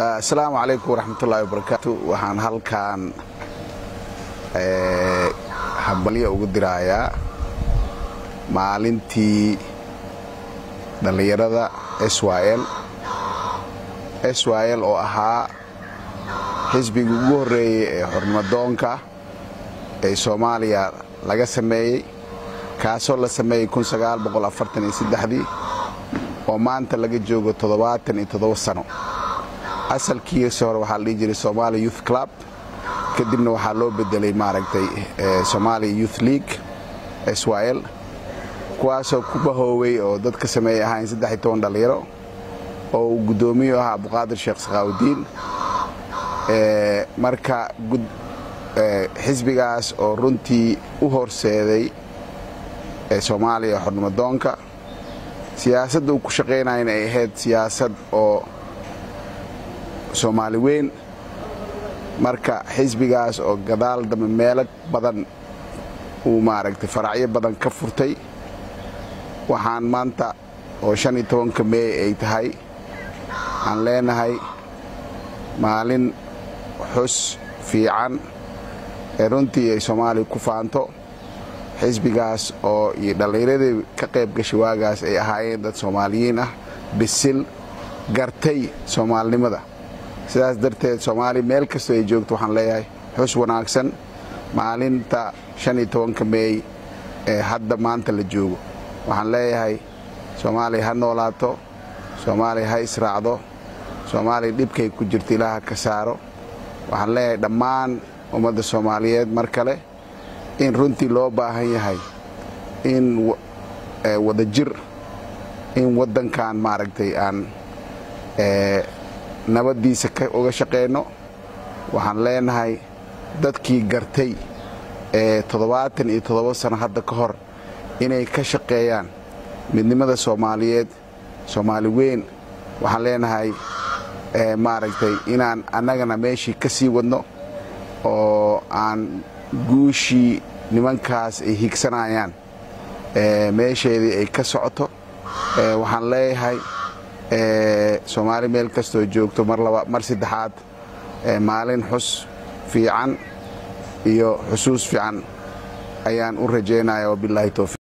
asalaamu calaykum waraxmatullaahi wabarakaatu waxaan halkan hambalyo ugu dirayaa maalintii dhallinyarada syl syl oo ahaa xisbigii ugu horreeyey ee xornimadoonka ee soomaaliya laga sameeyey kaasoo la sameeyey dii oo maanta laga joogo toddobaatan iyo toddoba sano asalkiisa hore waxaa la dhihi jiray somalia youth club kadibna waxaa loo bedelay maaragtay somalia youth league syl kuwaasoo ku bahoowey oo dadka sameeyey ahayn saddex iyo toban dhallinyaro oo uu guddoomiyu ahaa abduqaadir sheekh sakhaawudiin marka xisbigaas oo runtii u horseeday soomaaliya xornimadoonka siyaasadda uu ku shaqaynayana ay ahayd siyaasad oo soomaali weyn marka xisbigaas oo gadaal dambe meelo badan uu maaragtay faracyo badan ka furtay waxaan maanta oo shan iyo tobanka meey ay tahay aan leenahay maalin xus fiican ee runtii ay soomaaliya ku faanto xisbigaas oo iyo dhallinyaradii ka qayb gashay waagaas ay ahaayeen dad soomaaliyiin ah bisil gartay soomaalinimada sidaas darteed soomaaliya meel kastoo ay joogto waxaan leeyahay xus wanaagsan maalinta shan iyo tobanka meey ee hadda maanta la joogo waxaan leeyahay soomaaliya ha noolaato soomaaliya ha israacdo soomaaliya dhibkay ku jirto ilaaha ka saaro waxaan leeyahay dhammaan ummadda soomaaliyeed mar kale in runtii loo baahan yahay in wada jir in waddankan maaragtay aan nabaddiisa uga shaqayno waxaan leenahay dadkii gartay ee toddobaatan iyo toddoba sano hadda ka hor inay ka shaqeeyaan midnimada soomaaliyeed soomaali weyn waxaan leenahay maaragtay inaan annagana meeshii ka sii wadno oo aan guushii nimankaas ay higsanayaan meesheedii ay ka socoto waxaan leeyahay soomaali meel kastoo joogto mar saddexaad maalin xus fiican iyo xusuus fiican ayaan u rajaynaya wabilaahi towfiiq